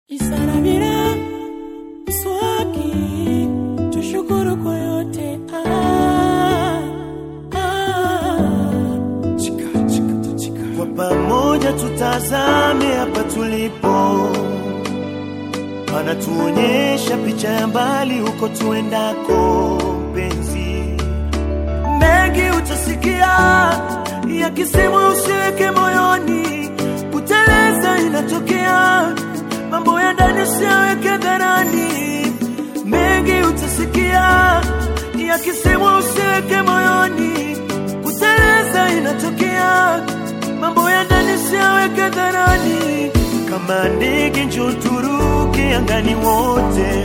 Isaramira swaki tushukuru kwa yote ah, ah. Kwa pamoja tutazame hapa tulipo, wanatuonyesha picha ya mbali huko tuendako. Mpenzi, mengi utasikia yakisemwa, usiweke moyoni. Kuteleza inatokea, mambo ya ndani usiyaweke dharani. Mengi utasikia yakisemwa, usiweke moyoni. Kuteleza inatokea, mambo ya ndani usiyaweke dharani. Kama ndege njoo turuke angani wote,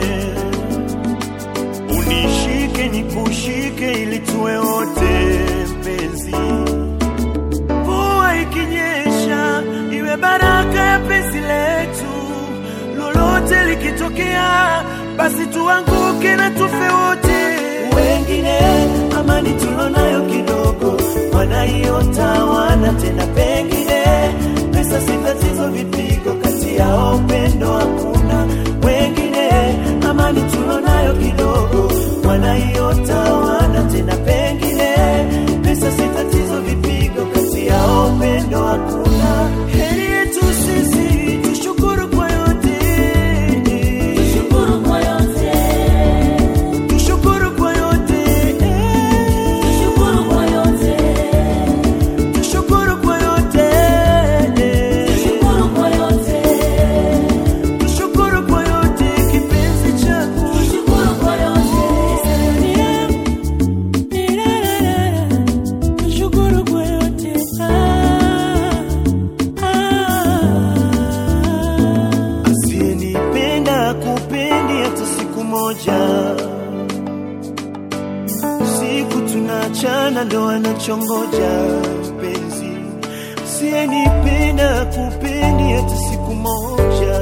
unishike nikushike, ili tuwe wote mpenzi. Mvua ikinyesha iwe baraka ya penzi letu, lolote likitokea, basi tuanguke na tufe wote. Wengine amani tulonayo kidogo, wanaiota wana tena, pengine pesa si tatizo, vipigo kati yao upendo hakuna. Wengine amani tulonayo kidogo, wanaiota wana tena, pengine pesa si tatizo, vipigo kati yao upendo hakuna. Heri yetu sisi tushukuru kwa yote, Tushukuru kwa yote, tushukuru kwa yote, tushukuru kwa yote, tushukuru kwa yote, tushukuru kwa yote, tushukuru kwa yote, kipenzi changu. tushukuru kwa yote. Isaramira, nirarara, tushukuru kwa yote ah, ah. Asiyenipenda kupendi hata siku moja, siku tunachana ndo anachongoja mpenzi. Asiyenipenda kupendi hata siku moja,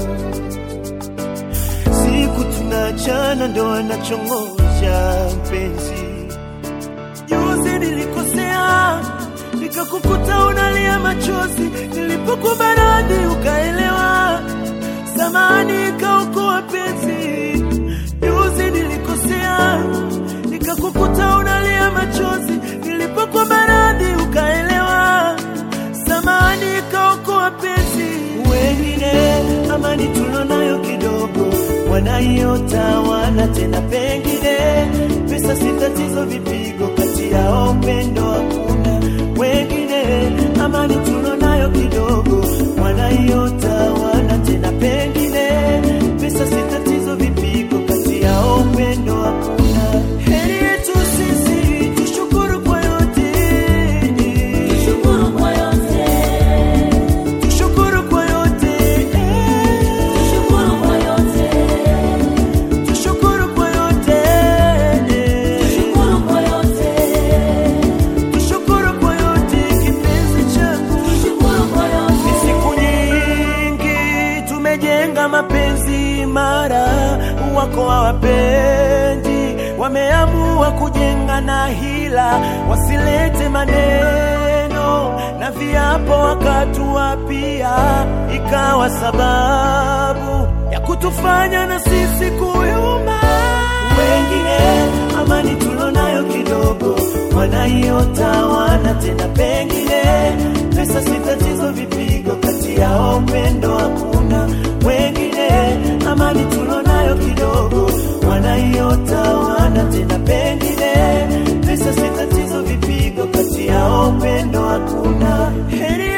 siku tunachana ndo anachongoja mpenzi. Juzi nilikosea nikakukuta unalia machozi, nilipokubaradi ukaelewa, samani ikaokoa penzi. Juzi nilikosea nikakukuta unalia machozi, nilipokubaradi ukaelewa, samani ikaokoa penzi. Wengine amani tulonayo kidogo, wanaiota wana tena, pengine pesa si tatizo, vipigo kati yao upendo hakuna. Wengine amani tulonayo kidogo, wanaiota wana tena, pengine pesa si tatizo, vipigo kati yao upendo hakuna. Heri yetu sisi tushukuru kwa yote, Tushukuru kwa yote, tushukuru kwa yote, tushukuru kwa yote, tushukuru kwa yote, tushukuru kwa yote, tushukuru kwa yote, kipenzi changu. tushukuru kwa Ni yote. siku nyingi tumejenga mapenzi imara, wako hawapendi, wameamua kujenga na hila, wasilete maneno na viapo wakatuapia, ikawa sababu ya kutufanya na sisi kuyuma. Wengine amani tulonayo kidogo, wanaiota wana tena, pengine pesa si tatizo, vipigo kati yao upendo hakuna. Wengine amani tulonayo kidogo, wanaiota wana tena, pengine pesa si tatizo, vipigo kati yao upendo hakuna. Heri